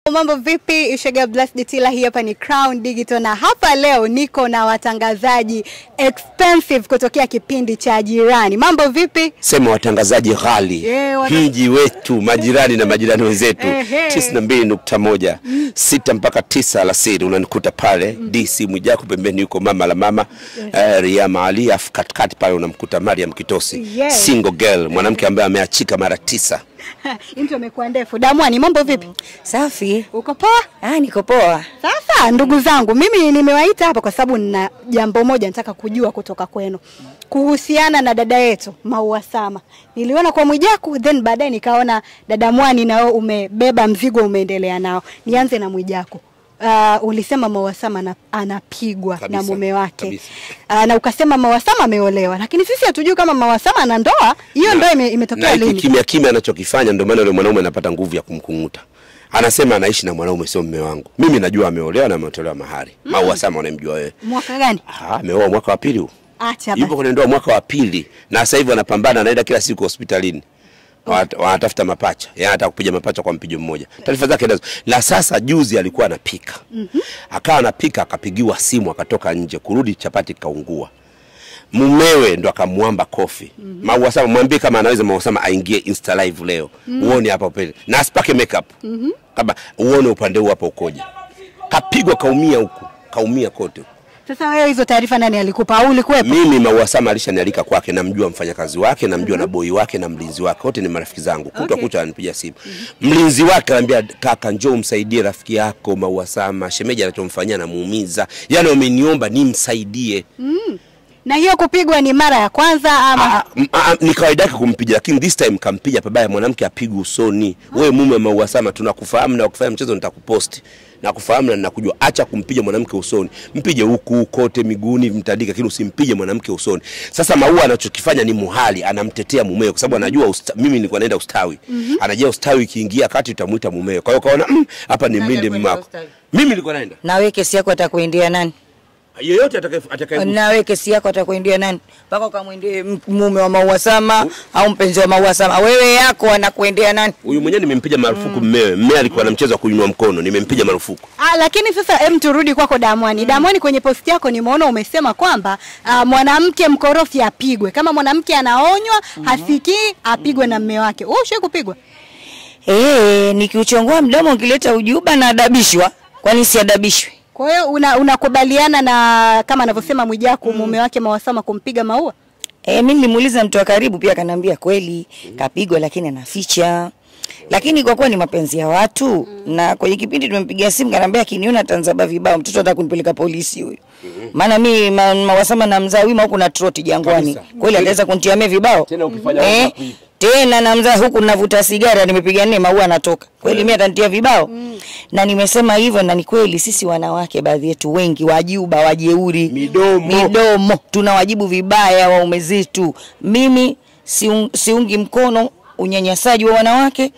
Mambo vipi? Ishega Blast Ditila, hii hapa ni Crown Digital na hapa leo niko na watangazaji expensive kutokea kipindi cha Jirani. Mambo vipi? Sema watangazaji ghali Yeah, wata- mji wetu majirani na majirani wenzetu Ehe. tisini na mbili nukta moja sita mpaka tisa alasiri unanikuta pale DC Mwijako, pembeni yuko mama la mama eh, Riyama Ali, afu katikati pale unamkuta Mariam Kitosi Yes. single girl, mwanamke ambaye ameachika mara tisa. Intro imekuwa ndefu. Damwani, mambo vipi? Safi. Uko poa? Ah, niko poa. Sasa ndugu zangu, mimi nimewaita hapa kwa sababu nina jambo moja nataka kujua kutoka kwenu kuhusiana na dada yetu Maua Sama. Niliona kwa Mwijaku, then baadaye nikaona dada Mwani nao umebeba mzigo umeendelea nao. Nianze na Mwijaku. Uh, ulisema Maua Sama ana- anapigwa Kabisa, na mume wake kabisa. uh, na ukasema Maua Sama ameolewa, lakini sisi hatujui kama Maua Sama ana ndoa. Hiyo ndoa ime, na imetokea hiki lini? kimya kimya anachokifanya ndio maana yule mwanaume anapata nguvu ya kumkunguta. Anasema anaishi na mwanaume, sio mume wangu. Mimi najua ameolewa na ametolewa mahari. Maua Sama unamjua wewe. Mwaka gani? Ah, ameoa mwaka wa pili huu. Acha yupo basi. kwenye ndoa mwaka wa pili na sasa hivi wanapambana, anaenda kila siku hospitalini Wanat- wanatafuta mapacha, yeye anataka kupiga mapacha kwa mpigo mmoja. Taarifa zake nazo. Na sasa juzi alikuwa anapika, akawa anapika, akapigiwa simu, akatoka nje, kurudi chapati kaungua. Mumewe ndo akamwamba kofi. Maua Sama, mwambie kama anaweza Maua Sama aingie Insta live leo, uone hapa pale na asipake makeup kama uone upande huu hapa ukoje. Kapigwa, kaumia huku, kaumia kote. Sasa wewe hizo taarifa nani alikupa au ulikuwepo? Mimi Maua Sama alishanialika kwake, namjua mfanyakazi wake, namjua na boi wake na mlinzi wake, wote ni marafiki zangu. Kutwa Okay. kucha ananipigia simu. Mlinzi wake anambia, kaka, njoo umsaidie rafiki yako Maua Sama, shemeji anachomfanyia anamuumiza, yaani wameniomba nimsaidie. Na hiyo kupigwa ni mara ya kwanza ama Ah, m- ah, ni kawaida yake kumpiga, lakini this time kampiga pabaya. Mwanamke apigwe usoni. Wewe mume wa Maua Sama, tunakufahamu na ukifanya mchezo nitakuposti nakufahamu na ninakujua. Acha kumpiga mwanamke usoni, mpige huku kote miguuni, mtandike, lakini usimpige mwanamke usoni. Sasa Maua anachokifanya ni muhali, anamtetea mumewe kwa sababu anajua usta, mimi nilikuwa naenda ustawi, anajua ustawi ikiingia kati utamuita mumewe. Kwa hiyo kaona "Mm, hapa ni mlinde alikwenda mmako. ustawi? Mimi nilikuwa naenda Na wewe kesi yako atakuendea nani? yeyote atakaye atakaye Na wewe kesi yako atakuendea nani? Mpaka ukamwendee m- mume wa Maua Sama au mpenzi wa Maua Sama. Wewe yako anakuendea nani? huyu mwenyewe nimempiga marufuku mmewe. Mmewe alikuwa na mchezo wa kuinua mkono, nimempiga marufuku. Ah, lakini sasa em, turudi kwako Damwani. Damwani, kwenye posti yako nimeona umesema kwamba ah, mwanamke mkorofi apigwe. Kama mwanamke anaonywa hasikii, apigwe na mme wake. Wewe ushawahi kupigwa? Eh, nikiuchongoa mdomo ukileta ujuba na adabishwa. Kwani si adabishwe? Kwa hiyo una- unakubaliana na kama anavyosema Mwijaku mume wake Mawasama kumpiga Maua? Eh, mimi nilimuuliza mtu wa karibu pia akaniambia kweli kapigwa lakini anaficha. Lakini kwa kuwa ni mapenzi ya watu na kwenye kipindi tumempigia simu kaniambia akiniona atanzaba vibao mtoto ataka kunipeleka polisi huyo. Maana mimi ma, mawasama na mzaa wima huku na troti jangwani. Kabisa. Kweli ataweza kunitia mimi vibao? Tena ukifanya eh, unakuipa. tena na mzaa huku navuta sigara nimepiga nne maua anatoka. Kweli mimi atanitia vibao? Na nimesema hivyo na ni kweli sisi wanawake baadhi yetu wengi wajuba wajeuri Midomo. midomo tunawajibu vibaya waume zetu. Mimi siung, siungi mkono unyanyasaji wa wanawake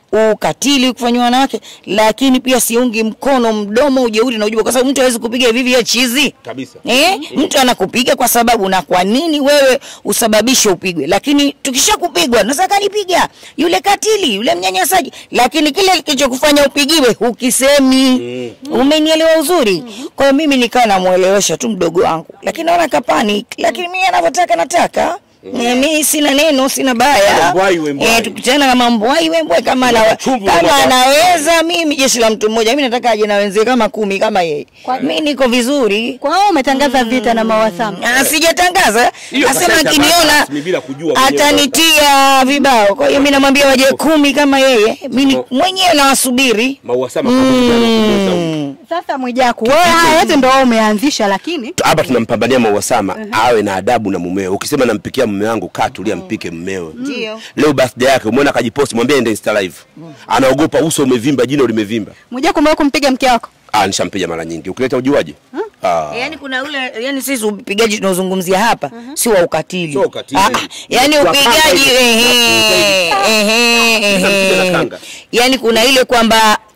ukatili kufanywa wanawake, lakini pia siungi mkono mdomo, ujeuri na ujuba, kwa sababu mtu hawezi kupiga hivi hivi ya chizi Kabisa. Eh, mtu anakupiga kwa sababu na kwa nini wewe usababishe upigwe? Lakini tukisha kupigwa nasa kanipiga yule katili yule mnyanyasaji, lakini kile kilichokufanya upigiwe hukisemi. Umenielewa uzuri? Kwa hiyo mimi nikawa namuelewesha tu mdogo wangu, lakini naona kapani, lakini mimi anavyotaka nataka Eh, mi sina neno, sina baya. Kama mbwai we mbwai. Eh, tukutana kama mbwai we mbwai, kama ana, Chumvi kama unataka. anaweza mimi jeshi la mtu mmoja, mimi nataka aje na wenzie kama kumi kama yeye. Mimi niko vizuri. Kwa hiyo umetangaza vita na Mawasama. Ah, sijatangaza. Hiyo Nasema kaseta akiniona rasmi bila kujua mwenyewe. atanitia vibao. Kwa hiyo mimi namwambia waje kumi kama yeye. Mimi mwenyewe nawasubiri. Maua Sama pamoja na kuweza huko. Sasa Mwijaku, wewe haya yote ndio wewe umeanzisha, lakini hapa tunampambania Maua Sama awe na adabu na mumewe. Ukisema nampikia mume wangu, kaa tulia, mpike mmewe. Ndio. Leo birthday yake umeona akajiposti, mwambie ende Insta live. Anaogopa uso umevimba, jino limevimba. Mwijaku umewahi kumpiga mke wako? Ah, nishampiga mara nyingi. Ukileta ujuaje? Ah. Yaani kuna ule yani sisi upigaji tunaozungumzia hapa si wa ukatili. Sio ukatili. Ah, ah, yaani Wa upigaji kanga hivi. ehe ehe Tunampiga na ehe. kanga. Yaani kuna ile kwamba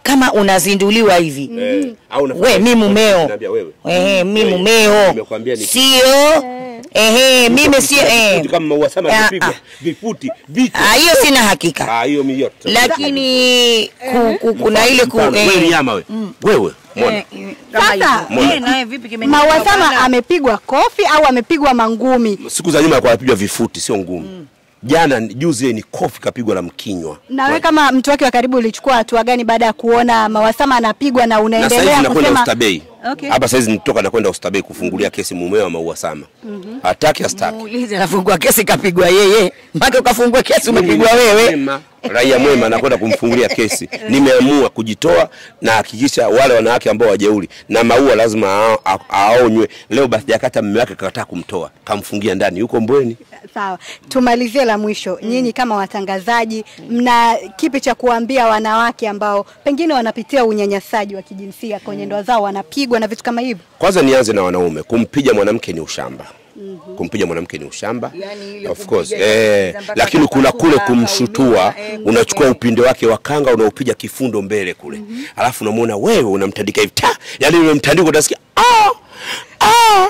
kama unazinduliwa hivi Eh, au unafanya- we mi mumeo Naambia wewe. ehe mi Wewe, mumeo nimekwambia ni- sio ehe mimi sio eh. Vifuti kama maua sama Ah, vipigwa ah. vifuti vitu Ah, hiyo sina hakika Ah, hiyo mi yote lakini ku, ku, kuna ile ku, Mfano, eh, wewe nyama wewe wewe mbona eh, eh, kama Sasa, hivyo. Mbona? Eh, nawe vipi kimenyanyuka Mawasama bwana? amepigwa kofi au amepigwa mangumi? siku za nyuma alikuwa anapigwa vifuti sio ngumu jana juzi ni kofi kapigwa la mkinywa Na wewe kama mtu wake wa karibu ulichukua hatua gani baada ya kuona Mawasama anapigwa na na sasa hivi unaendelea nakwenda kusema Oysterbay Okay. hapa saizi nitoka nakwenda Oysterbay kufungulia kesi mumeo wa Maua Sama hataki astaki Muulize anafungua kesi kapigwa yeye mpaka ukafungua kesi umepigwa wewe Mwema, raia mwema nakwenda kumfungulia kesi nimeamua kujitoa na hakikisha wale wanawake ambao wajeuri na maua lazima a- a- aonywe leo basi jakata mume wake kakataa kumtoa kamfungia ndani yuko mbweni Sawa, tumalizie la mwisho. Nyinyi kama watangazaji, mna kipi cha kuambia wanawake ambao pengine wanapitia unyanyasaji wa kijinsia kwenye ndoa zao, wanapigwa na vitu kama hivyo? kwanza nianze na wanaume kumpiga mwanamke ni ushamba kumpiga mwanamke ni ushamba Yani ile of kumpiga course ile eh, mpaka lakini kuna kule akapasua, kumshutua akauliwa, eh, unachukua eh. upinde wake wa kanga unaupiga kifundo mbele kule alafu unamwona wewe unamtandika hivi ta yani ule mtandiko utasikia ah ah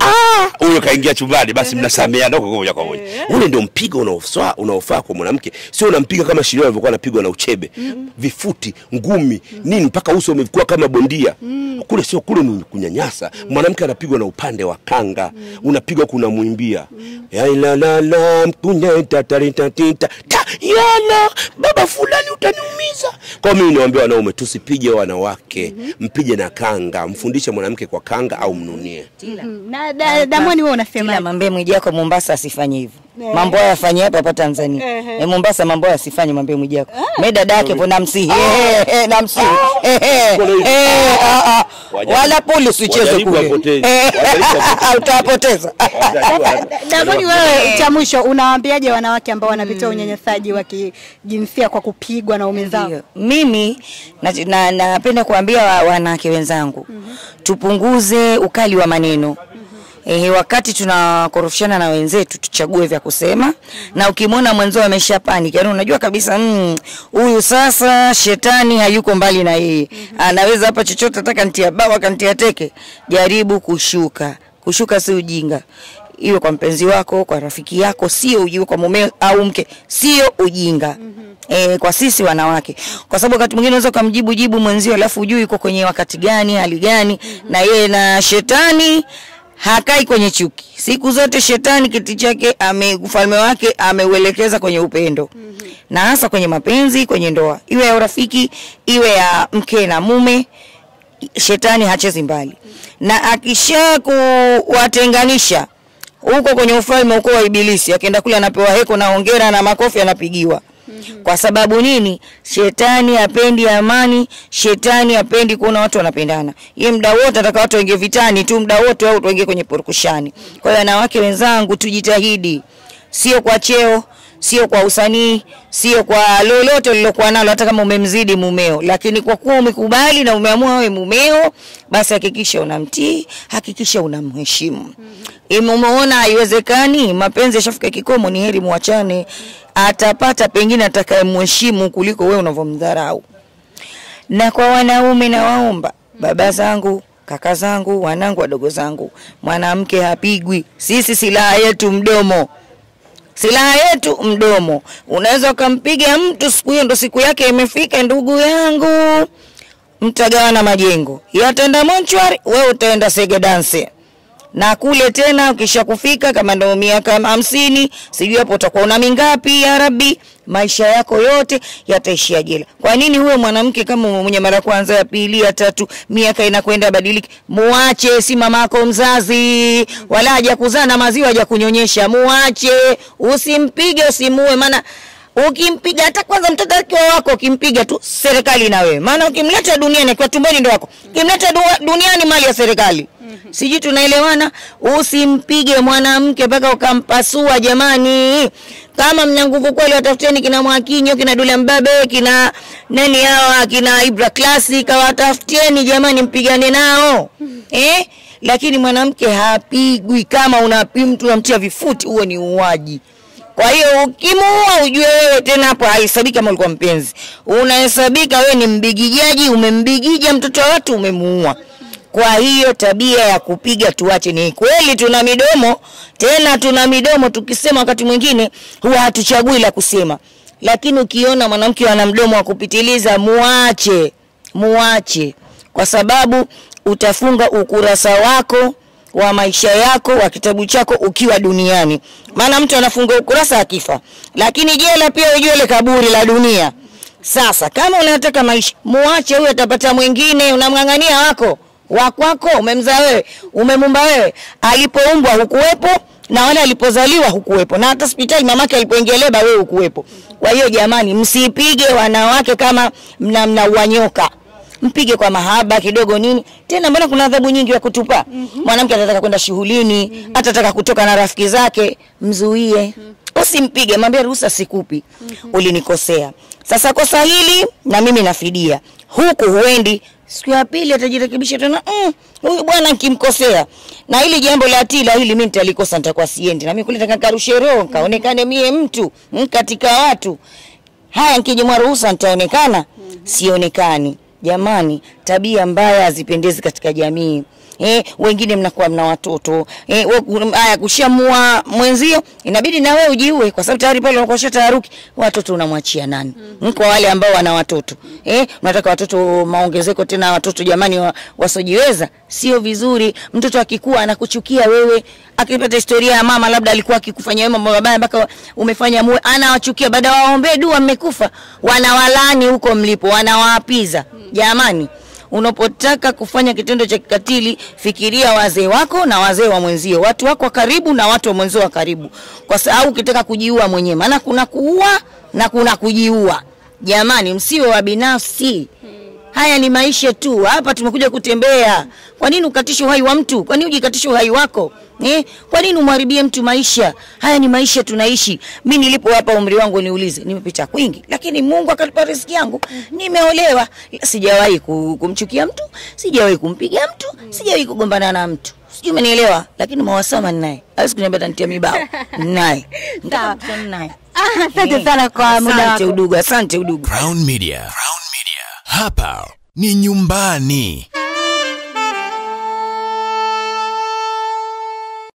ah huyo kaingia chumbani basi mnasameana huko moja kwa moja ule ndio mpigo unaofaa unaofaa kwa mwanamke sio unampiga kama Shilio alivyokuwa anapigwa na uchebe vifuti ngumi nini mpaka uso umekuwa kama bondia kule sio kule ni kunyanyasa mwanamke anapigwa na upande wa kanga unapigwa kuna mwimbia ya la la la mkunyeta taritatita ta yala baba fulani utaniumiza kwa mimi niwaambia wanaume tusipige wanawake mpige na kanga mfundishe mwanamke kwa kanga au mnunie Na da, Damoni, wewe unasema Ila mwambie Mwijako Mombasa asifanye hivyo. Eh. Mambo haya afanye hapa hapa Tanzania. Ehe. Eh, Mombasa mambo haya asifanye mwambie Mwijako. Mimi dada yake hapo namsihi. Eh, eh, namsihi. Eh, eh, eh, ah, ah. Wajaribu- Wala polisi usicheze wajaribu kule. wapoteze. Eh, Wajaribu wapoteze. Utawapoteza. Damoni, wewe cha mwisho unawaambiaje wanawake ambao wanapitia unyanyasaji wa kijinsia kwa kupigwa na ume zao? Ndio. Mimi napenda na, napenda kuambia wa- wanawake wenzangu tupunguze ukali wa maneno. Ehe, wakati tunakorofishana na wenzetu tuchague vya kusema, na ukimwona mwenzao amesha panic, yani unajua kabisa mm, huyu sasa shetani hayuko mbali na yeye, anaweza hapa chochote, ataka ntia bawa kantia teke. Jaribu kushuka, kushuka si ujinga iwe kwa mpenzi wako, kwa rafiki yako, sio ujinga, kwa mume au mke, sio ujinga. E, kwa sisi wanawake, kwa sababu wakati mwingine unaweza ukamjibu jibu mwenzio, alafu ujui yuko kwenye wakati gani, hali gani, na yeye na shetani hakai kwenye chuki. Siku zote shetani kiti chake ame ufalme wake ameuelekeza kwenye upendo na hasa kwenye mapenzi, kwenye ndoa, iwe ya urafiki, iwe ya mke na mume shetani hachezi mbali, na akisha kuwatenganisha huko kwenye ufalme huko wa Ibilisi, akienda kule anapewa heko na hongera na makofi anapigiwa. Kwa sababu nini? Shetani hapendi amani, shetani hapendi kuona watu wanapendana. Yeye muda wote anataka watu waingie vitani tu, muda wote au tuingie kwenye purukushani. Kwa hiyo wanawake wenzangu, tujitahidi, sio kwa cheo, sio kwa usanii, sio kwa lolote lilokuwa nalo, hata kama umemzidi mumeo, lakini kwa kuwa umekubali na umeamua wewe mumeo, basi hakikisha unamtii, hakikisha unamheshimu. mm Umeona haiwezekani, mapenzi yashafika kikomo, ni heri muachane. Atapata pengine atakayemheshimu kuliko wewe unavyomdharau. Na kwa wanaume nawaomba, baba zangu, kaka zangu, wanangu, wadogo zangu, mwanamke hapigwi. Sisi silaha yetu mdomo silaha yetu mdomo. Unaweza ukampiga mtu siku hiyo, ndo siku yake imefika, ndugu yangu, mtagawana majengo, yataenda monchwari, wewe utaenda sege dance na kule tena ukisha kufika kama ndo miaka hamsini sijui hapo utakuwa una mingapi ya Rabbi, maisha yako yote yataishia jela. Kwa nini huyo mwanamke kama mwenye mara ya kwanza ya pili ya tatu miaka inakwenda badiliki, muache, si mamako mzazi wala haja kuzaa na maziwa haja kunyonyesha, muache, usimpige, usimuue, maana ukimpiga hata kwanza mtoto akiwa wako ukimpiga tu serikali na wewe, maana ukimleta duniani akiwa tumboni ndo wako, ukimleta du- duniani mali ya serikali. Sijui tunaelewana? Usimpige mwanamke mpaka ukampasua. Jamani, kama mna nguvu kweli, watafuteni kina Mwakinyo, kina Dula Mbabe, kina nani hawa, kina Ibra Classic, watafutieni jamani, mpigane nao eh? Lakini mwanamke hapigwi. Kama unapi mtu unamtia vifuti, huo ni uuaji Kwa hiyo ukimuua ujue wewe tena hapo haihesabiki kama ulikuwa mpenzi, unahesabika wewe ni mbigijaji, umembigija mtoto wa watu, umemuua. Kwa hiyo tabia ya kupiga tuache. Ni kweli tuna midomo, tena tuna midomo, tukisema wakati mwingine huwa hatuchagui la kusema, lakini ukiona mwanamke ana mdomo wa kupitiliza, muache, muache, kwa sababu utafunga ukurasa wako wa maisha yako wa kitabu chako ukiwa duniani. Maana mtu anafunga ukurasa akifa, lakini jela pia ujue ile kaburi la dunia. Sasa kama unataka maisha, muache huyo, atapata mwingine. Unamng'ang'ania wako wakwako, umemzaa wewe, umemumba wewe, alipoumbwa hukuwepo na wale alipozaliwa hukuwepo, na hata hospitali mamake alipoingia leba wewe hukuwepo. Kwa hiyo jamani, msipige wanawake kama mna mnaua nyoka mpige kwa mahaba kidogo nini tena mbona kuna adhabu nyingi ya kutupa mwanamke atataka kwenda shughulini atataka kutoka na rafiki zake mzuie usimpige mwambie ruhusa sikupi ulinikosea sasa kosa hili na mimi nafidia huku huendi siku ya pili atajirekebisha tena "Mm, huyu bwana nkimkosea na hili jambo la tila hili mi nitalikosa nitakuwa siendi na mimi kule nataka nikarushe roho nkaonekane mie mtu mm, katika watu haya nkijimwa ruhusa nitaonekana sionekani jamani tabia mbaya hazipendezi katika jamii Eh, wengine mnakuwa mna watoto eh, we- haya kushamua mwenzio inabidi na wewe ujiue kwa sababu tayari pale unakuwa taharuki watoto unamwachia nani mm kwa wale ambao wana watoto eh, unataka watoto maongezeko tena watoto jamani wa, wasiojiweza sio vizuri mtoto akikua anakuchukia wewe akipata historia ya mama labda alikuwa akikufanyia wewe mambo mabaya mpaka umefanya muwe anawachukia baada ya waombee dua mmekufa wanawalani huko mlipo wanawaapiza jamani unapotaka kufanya kitendo cha kikatili fikiria wazee wako na wazee wa mwenzio watu wako wa karibu na watu wa mwenzio wa karibu kwa sababu ukitaka kujiua mwenyewe maana kuna kuua na kuna kujiua jamani msiwe wa binafsi haya ni maisha tu hapa tumekuja kutembea kwa nini ukatishe uhai wa mtu kwa nini ujikatishe uhai wako eh? kwa nini umharibie mtu maisha haya ni maisha tunaishi mi nilipo hapa umri wangu niulize nimepita kwingi lakini mungu akalipa riziki yangu nimeolewa sijawahi ku- kumchukia mtu sijawahi kumpiga mtu sijawahi kugombana na mtu sijui umenielewa lakini mawasama ninaye awezi kuniambia tanitia mibao ninaye Sawa. Nitakutana naye Ah, asante sana kwa muda asante wako udugu asante udugu Crown Media. Crown Media. Hapa ni nyumbani.